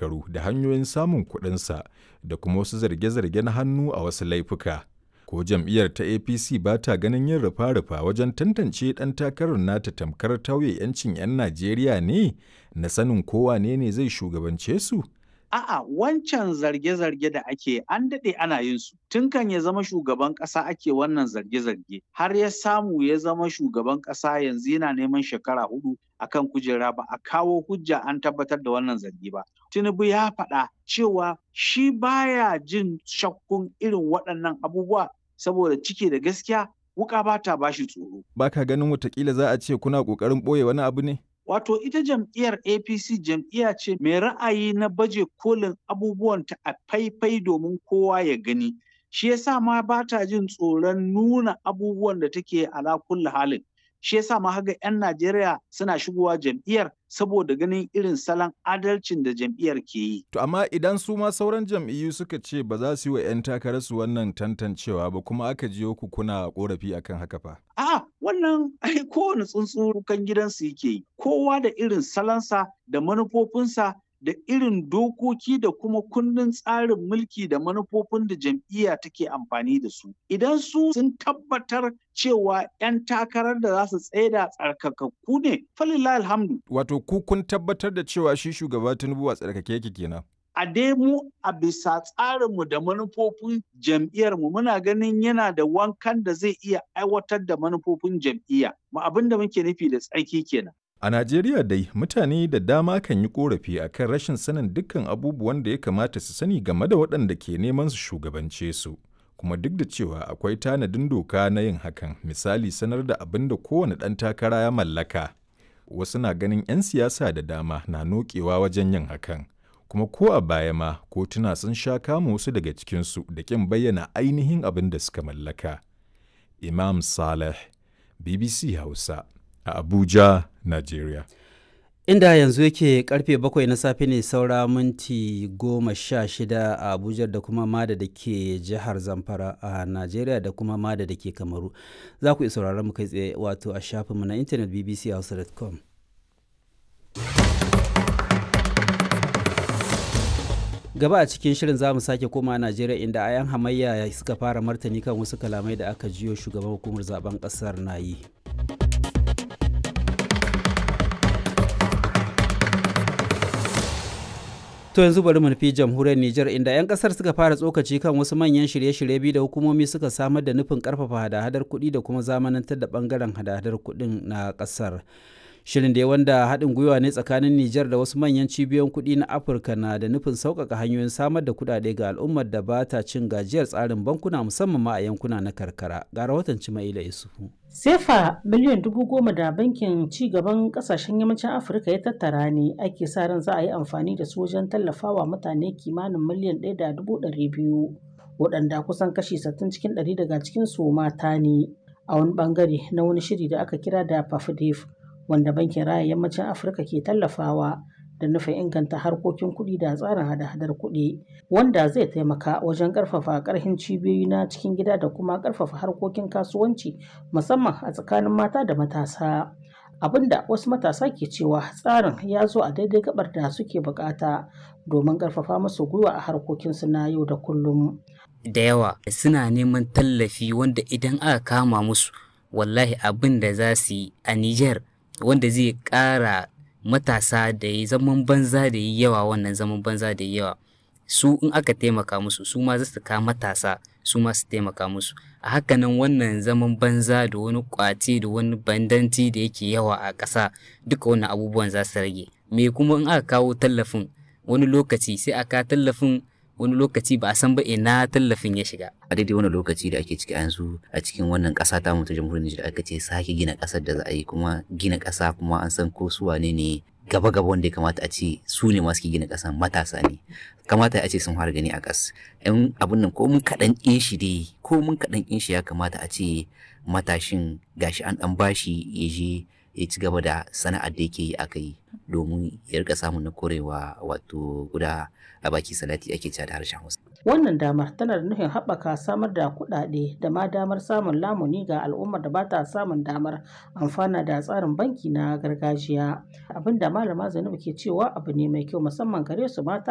shekaru da hanyoyin samun kuɗinsa da kuma wasu zarge-zarge na hannu a wasu laifuka. Ko jam'iyyar ta APC ba ta ganin yin rufa-rufa wajen tantance ɗan takarar nata tamkar tauye 'yancin 'yan Najeriya ne na sanin kowa ne ne zai shugabance su? A'a wancan zarge-zarge da ake an daɗe ana yin su tun kan ya zama shugaban ƙasa ake wannan zarge-zarge har ya samu ya zama shugaban ƙasa yanzu yana neman shekara hudu akan kujera ba a kawo hujja an tabbatar da wannan zargi ba. Tinubu ya faɗa cewa shi baya jin shakkun irin waɗannan abubuwa saboda ciki da gaskiya wuka ba ta bashi tsoro. Ba ka ganin watakila za a ce kuna ƙoƙarin ɓoye wani abu ne? Wato ita jam'iyyar APC jam'iyya ce mai ra'ayi na baje kolin abubuwanta a faifai domin kowa ya gani. Shi yasa ma ba ta jin tsoron nuna abubuwan da take ala kulli halin. Shi yasa ma haga 'yan Najeriya suna shigowa jam'iyyar saboda ganin irin salon adalcin da jam'iyyar ke yi. To amma idan su ma sauran jam'iyyu suka ce ba za su yi wa 'yan takararsu wannan tantancewa ba kuma aka jiyo ku kuna korafi akan haka fa. A'a wannan ai kowane tsuntsu kan gidansu yake yi. Kowa da irin salonsa da manufofinsa da irin dokoki da kuma kundin tsarin mulki da manufofin da jam'iyya take amfani da su. Idan su sun tabbatar cewa 'yan takarar da za su tsaida tsarkakakku ne, falillah alhamdu. Wato ku kun tabbatar da cewa shi shugaba Tinubu a tsarkake yake kenan. a dai mu a bisa tsarinmu da manufofin jam'iyyarmu muna ganin yana da wankan da zai iya aiwatar da manufofin jam'iyya. Mu abin da muke nufi da tsarki kenan. A Najeriya dai mutane da dama kan yi korafi akan rashin sanin dukkan abubuwan da ya kamata su sani game da waɗanda ke neman su shugabance su. Kuma duk da cewa akwai tanadin doka na yin hakan, misali sanar da abin da kowane ɗan takara ya mallaka. Wasu na ganin 'yan siyasa da dama na nokewa wajen yin hakan. Kuma ko a baya ma kotuna sun sha kama wasu daga cikinsu da ƙin bayyana ainihin abin da suka mallaka. Imam Saleh, BBC Hausa. a Abuja, Nigeria. Inda yanzu yake karfe bakwai na safe ne saura minti goma sha shida a Abuja da kuma Mada da ke jihar Zamfara a Najeriya da kuma Mada da ke Kamaru. Za ku iya sauraron mu kai tsaye wato a shafinmu na intanet bbchausa.com. gaba a cikin shirin za mu sake koma najeriya inda ayan hamayya suka fara martani kan wasu kalamai da aka jiyo shugaban hukumar zaben kasar na yi To yanzu bari mu nufi jamhuriyar Nijar inda 'yan kasar suka fara tsokaci kan wasu manyan shirye-shirye biyu da hukumomi suka samar da nufin karfafa hada-hadar kuɗi da kuma zamanantar da bangaren hada-hadar kuɗin na kasar. Shirin da wanda haɗin gwiwa ne tsakanin Nijar da wasu manyan cibiyoyin kuɗi na Afirka na da nufin sauƙaƙa hanyoyin samar da kuɗaɗe ga al'ummar da ba ta cin gajiyar tsarin bankuna musamman ma a yankuna na karkara. Ga rahoton Cimaila Isufu. Sefa miliyan dubu goma da bankin ci gaban kasashen yammacin Afirka ya tattara ne ake sa ran za a yi amfani da su wajen tallafawa mutane kimanin miliyan ɗaya da dubu ɗari biyu waɗanda kusan kashi sittin cikin ɗari daga cikin su mata ne a wani ɓangare na wani shiri da aka kira da PAFDEF wanda bankin raya yammacin Afirka ke tallafawa da nufin inganta harkokin kuɗi da tsarin hada-hadar kuɗi wanda zai taimaka wajen ƙarfafa ƙarfin cibiyoyi na cikin gida da kuma ƙarfafa harkokin kasuwanci musamman a tsakanin mata da matasa abinda wasu matasa ke cewa tsarin ya zo a daidai gabar da suke bukata domin ƙarfafa musu gwiwa a harkokinsu na yau da kullum da yawa suna neman tallafi wanda idan aka kama musu wallahi abin da za su yi a Nijar wanda zai ƙara matasa da yi zaman banza da yi yawa wannan zaman banza da yi yawa su in aka taimaka musu su ma za su ka matasa su ma su taimaka musu a hakanan wannan zaman banza da wani kwace da wani bandanci da yake yawa a ƙasa duka wannan abubuwan za su rage me kuma in aka kawo tallafin wani lokaci sai aka tallafin wani lokaci ba a san ba ina tallafin ya shiga a daidai wani lokaci da ake ciki yanzu a cikin wannan ƙasa ta mutu jamhuriyar Nijar aka ce sake gina ƙasar da za a yi kuma gina ƙasa kuma an san ko su wane ne gaba gaba wanda ya kamata a ce su ne masu gina ƙasa matasa ne kamata a ce sun fara gani a ƙas yan abun nan ko mun kaɗan ƙin shi dai ko mun kaɗan ƙin shi ya kamata a ce matashin gashi an ɗan bashi ya je ya ci gaba da sana'ar da yake yi aka yi domin ya rika samun na korewa wato guda a baki salati ake cewa da harshen Hausa. Wannan damar tana da nufin haɓaka samar da kuɗaɗe da ma damar samun lamuni ga al'ummar da ba ta samun damar amfana da tsarin banki na gargajiya. Abin da malama Zainabu ke cewa abu ne mai kyau musamman gare su mata